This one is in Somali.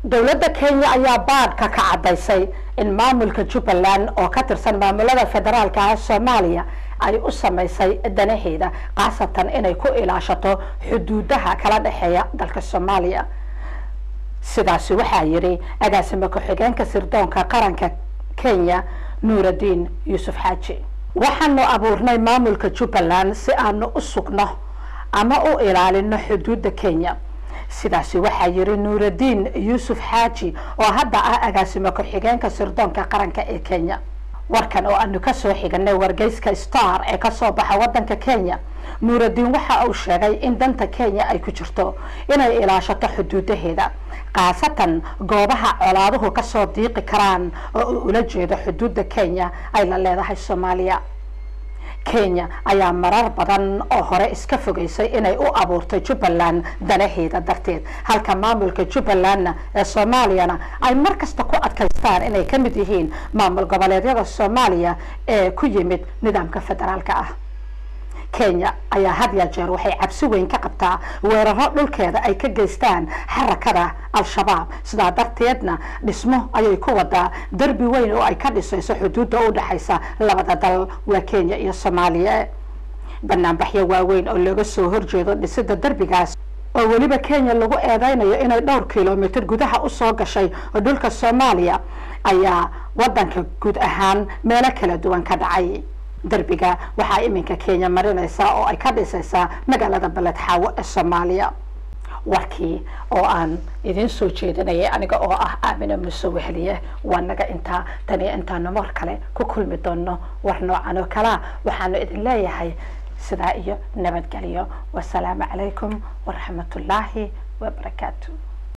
dowladda kenya ayaa baadhka ka caddaysay in maamulka jubbaland oo ka tirsan maamulada federaalka ah soomaaliya ay u samaysay danaheeda khaasatan inay ku ilaashato xuduudaha kala dhexeeya dalka soomaaliya sidaasi waxaa yidhi agaasimo ku-xigeenka sirdoonka qaranka kenya nuuraddiin yuusuf xaaji waxaanu abuurnay maamulka jubbaland si aanu u sugno ama u ilaalino xuduudda kenya sidaasi waxaa yidhi nuuraddiin yuusuf xaaji oo hadda ah agaasimo ku-xigeenka sirdoonka qaranka ee kenya warkan oo aanu kasoo xiganay wargeyska star ee kasoo baxa wadanka kenya nuuraddiin waxa uu sheegay in danta kenya ay ku jirto inay ilaashato xuduudaheeda khaasatan goobaha colaaduhu kasoo diiqi karaan oo uu ula jeedo xuduudda kenya ay la leedahay soomaaliya kenya ayaa marar badan oo hore iska fogeysay inay u abuurtay jubbaland danaheeda darteed halka maamulka jubbalandna ee soomaaliyana ay mar kasta ku adkaystaan inay ka mid yihiin maamul goboleedyada soomaaliya ee ku yimid nidaamka federaalka ah kenya ayaa had ya jeer waxay cabsi weyn ka qabtaa weeraro dhulkeeda ay ka geystaan xarakada al-shabaab sidaa darteedna dhismo ayay ku wadaa derbi weyn oo ay ka dhisayso xuduudda u dhexaysa labada dal waa kenya iyo soomaaliya banaanbaxyo waaweyn oo looga soo horjeedo dhisida derbigaas oo weliba kenya lagu eedeynayo inay dhowr kilomitr gudaha usoo gashay dhulka soomaaliya ayaa wadanka guud ahaan meelo kala duwan ka dhacay derbiga waxaa iminka kenya marinaysaa oo ay ka dhisaysaa magaalada beled xaawo ee soomaaliya warkii oo aan idiin soo jeedinayay aniga oo ah aamina muuse weheliye waa naga intaa tan iyo intaanu mar kale ku kulmi doono war noocan oo kalea waxaanu idin leeyahay sidaa iyo nabadgelyo wasalaamu calaykum waraxmatullaahi wabarakaatu